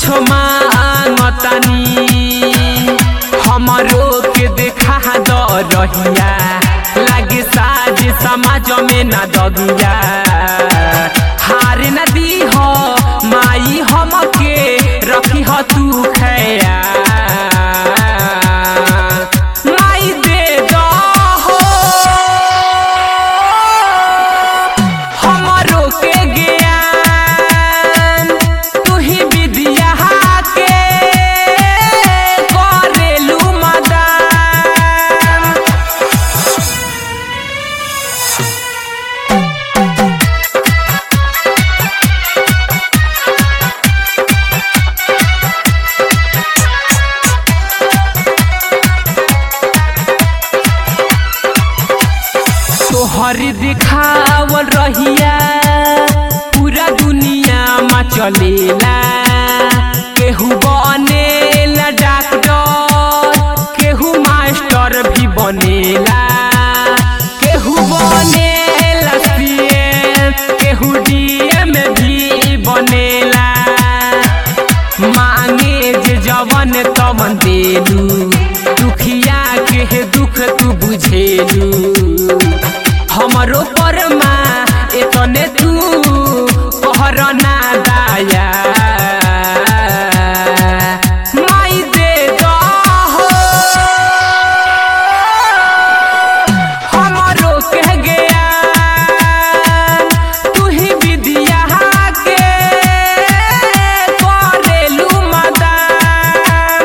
कुछ मांगतानी हमरो के देखा द रहिया लागे साज समाज में न दगिया हार न दी हो माई हमके रखी हो तू खैया माई दे दो हो हमरो के ज्ञान तू ही विद्या के करेलू मदान तोहर दिखावल रहिया पूरा दुनिया में चलेला केहू बनेला डॉक्टर केहू मास्टर भी बनेला केहू बनेला सीएम केहू डीएम भी बनेला मांगे जे जवन तवन देलू दुखिया के हे दुख तू बुझेलू हमरो परमा एतने तू कहर ना दाया माई दे दहो हमरो कह गया तू ही विद्या के करेलू मदान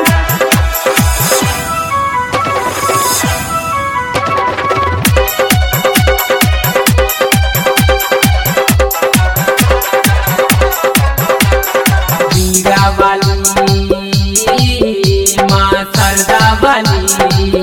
मीरा वाली माँ सरदा वाली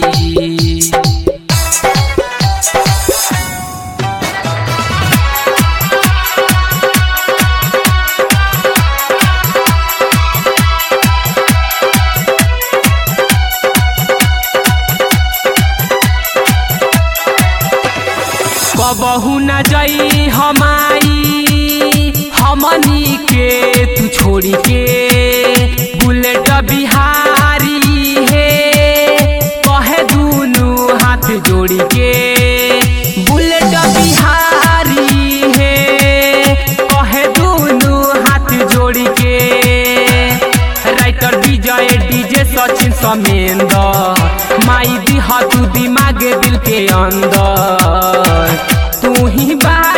कबहू न जई हमाई हमनी के तू छोड़ी के बुलेट बिहारी हे कहे दूनु हाथ जोड़ी के बुलेट बिहारी हे कहे दूनु हाथ जोड़ी के राइटर विजय डीजे सचिन समेंदर माई दिहा तू दिमाग दिल के अंदर तू ही बात